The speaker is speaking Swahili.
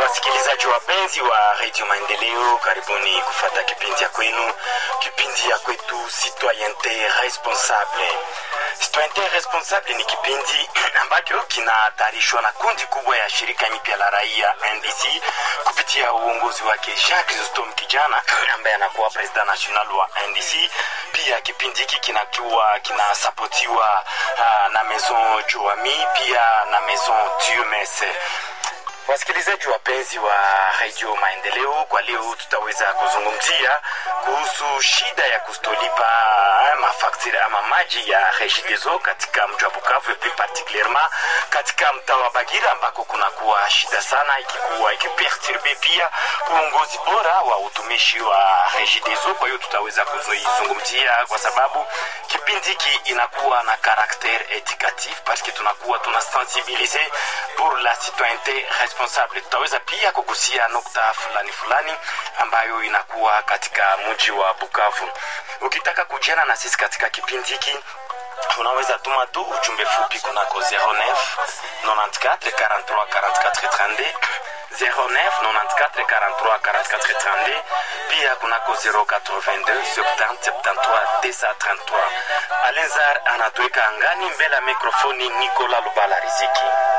Wasikilizaji wapenzi wa redio Maendeleo, karibuni kufata kipindi ya kwenu, kipindi ya kwetu Citoyente Responsable. Citoyente Responsable ni kipindi ambacho kinatayarishwa na kundi kubwa ya shirika nyipya la raia NDC kupitia uongozi wake Jean Chrysostome Kijana ambaye anakuwa president national wa NDC. Pia kipindi hiki kinakiwa kinasapotiwa uh, na Maison Joami pia na Maison Tumes. Wasikilizaji wapenzi wa redio Maendeleo, kwa leo tutaweza kuzungumzia kuhusu shida ya kustolipa mafaktiri ama maji ya Regideso katika mji wa Bukavu, plus particulierement katika mtaa wa Bagira ambako kunakuwa shida sana, ikikuwa ikiperturbe pia uongozi bora wa utumishi wa Regideso. Kwa hiyo tutaweza kuizungumzia kwa sababu kipindi hiki inakuwa na karakter educatif parce que tunakuwa tunasensibilize pour la citoyenneté responsable. Tutaweza pia kugusia nukta fulani fulani ambayo inakuwa katika mji wa Bukavu. Ukitaka kujiana na sisi katika kipindi hiki unaweza tuma tu ujumbe fupi kunako 09 94 43 44 32 09 94 43 44 32 pia kunako 082 70 73 933. Alenzar anatuweka angani mbele ya mikrofoni Nicola Lubala Riziki.